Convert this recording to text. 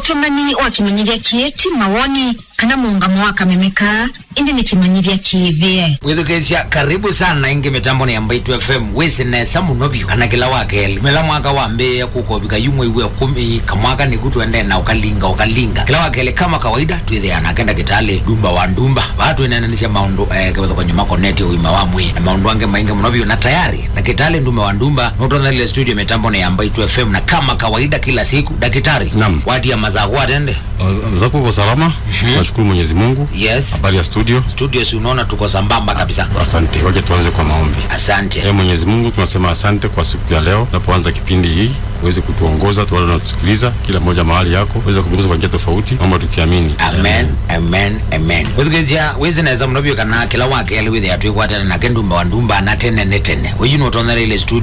utumani wa kimanyithia kieti mawoni kana muungamo wa kamemeka indi ni kimanyithia kiithie withukicia karibu sana ingi mitambo ni ambaitu fm wisinesa muno vyu kana kila wakeli mela mwaka wambia kukovika yumwe iwe kumi kamwaka niku tuende na ukalinga ukalinga kila wakeli kama kawaida twithiana kenda kitali dumba wa ndumba vatu inenanisia maundu eh, kivatho kwenye makoneti uima wa mwi na maundu ange maingi muno vyu na tayari na kitali ndumba wa ndumba nutonalile studio mitambo ni ambaitu fm na kama kawaida kila siku dakitari Naam. watia mazaku atende Uh, zako uko salama nashukuru mwenyezi mungu yes habari ya studio studio si unaona tuko sambamba kabisa asante waje tuanze kwa maombi asante e mwenyezi mungu tunasema asante kwa siku ya leo tunapoanza kipindi hii uweze kutuongoza tuwale unatusikiliza kila mmoja mahali yako uweze kuongoza kwa njia tofauti naomba tukiamini amen amen amen withukithia wisineza muno vyu kana kila wakeli withi atwikwatana nake ndumba wa ndumba na tene ne tene uyu nutonthereile studio